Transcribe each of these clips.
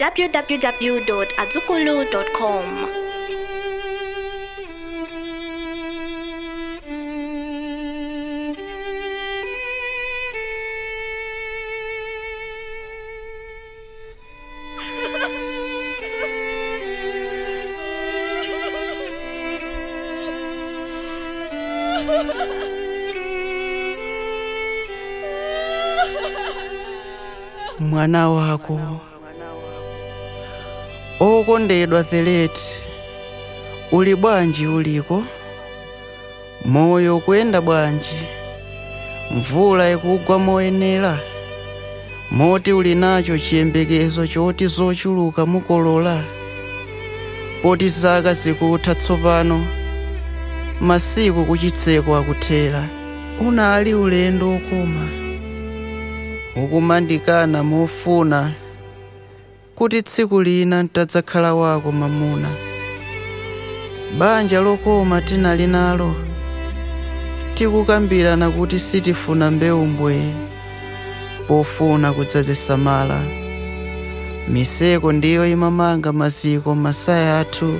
www.azukulu.com. mwana wako okondedwa Theleti uli bwanji uliko moyo kuyenda bwanji mvula ikugwa moyenera moti uli nacho chiyembekezo choti zochuluka mukolola poti zaka zikutha tsopano masiku kuchitseko akuthera unali ulendo okoma ukumandikana mofuna kuti tsiku lina ntadzakhala wako mamuna banja lokoma tinali nalo tikukambirana kuti sitifuna mbewu mbwee pofuna kudzazisamala miseko ndiyo imamanga maziko masaya athu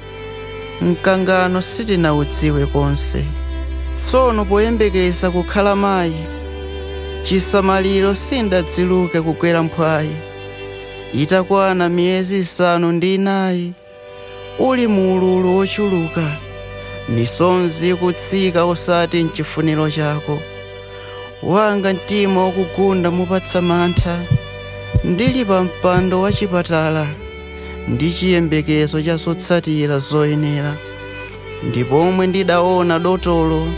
mkangano sitinawudziwe konse tsono poyembekeza kukhala mayi chisamaliro sindadziluke kukwera mphwayi itakwana miyezi isanu ndi inayi uli mu ululu wochuluka misonzi ikutsika osati mchifuniro chako wanga mtima wakugunda mupatsa mantha ndili pa mpando wa chipatala ndi chiyembekezo cha zotsatira zoyenera ndipo omwe ndidaona dotolo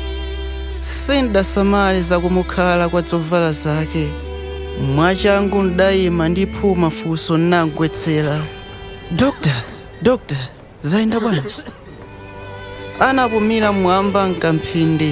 sindasamale zakumukhala kwa zovala zake mwachangu ndayima ndiphuma funso nangwetsera dokta dokta zayenda bwanji anapumira mwamba mkamphindi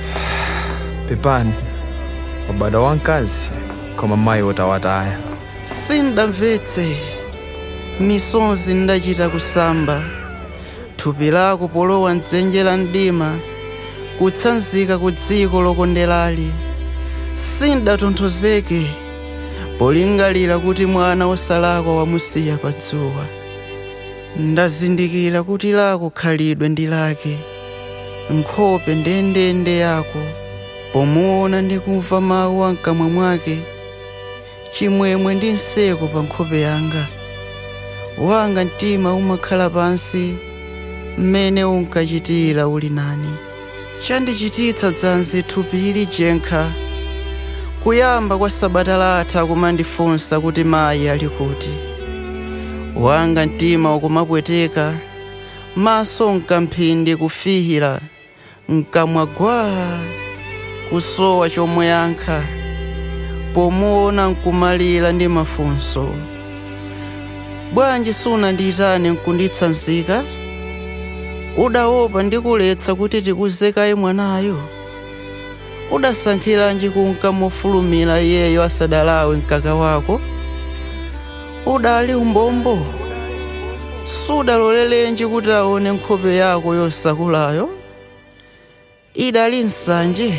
pepani wabada wamkazi koma mayi otawataya sindamvetse misonzi ndachita kusamba thupi lako polowa mdzenje la mdima kutsanzika ku dziko lokonderali sindatonthozeke polingalira kuti mwana wosalakwa wamusiya pa dzuwa ndazindikira kuti lako khalidwe ndi lake nkhope ndendende yako pomuona ndi kumva mawu a mkamwa mwake chimwemwe ndi nseko pa nkhope yanga wanga mtima umakhala pansi mmene unkachitira uli nani chandichititsa dzanzi thupi ili jenkha kuyamba kwa sabata latha kumandifunsa kuti mayi ali kuti wanga mtima ukumapweteka maso mkamphindi kufihira mkamwa gwaa kusowa chomwe yankha pomuona nkumalira ndi mafunso bwanji sunandiyitane nkunditsanzika udaopa ndikuletsa kuti tikuzekaye mwanayo udasankhiranji kunka mofulumira iyeyo asadalawe mkaka wako udali umbombo sudalolelenji kuti aone nkhope yako yosakulayo idali nsanje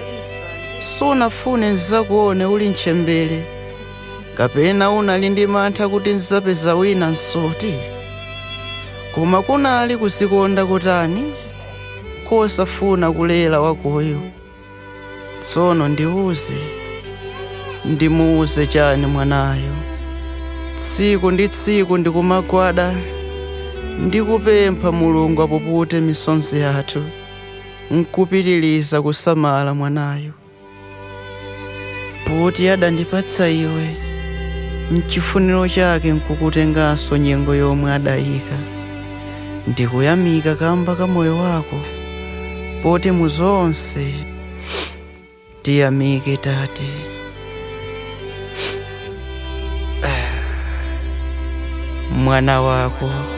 sunafune nzakuone uli mtchembere kapena unali ndi mantha kuti nzapeza wina nsoti koma kunali kusikonda kutani kosafuna kulera wakoyo tsono ndiuze ndimuuze chani mwanayo tsiku ndi tsiku ndikumagwada ndikupempha mulungu apupute misonzi yathu nkupitiliza kusamala mwanayo poti adandipatsa iwe mchifuniro chake nkukutenganso nyengo yomwe adayika ndikuyamika kamba ka moyo wako poti mu zonse tiyamike tate mwana wako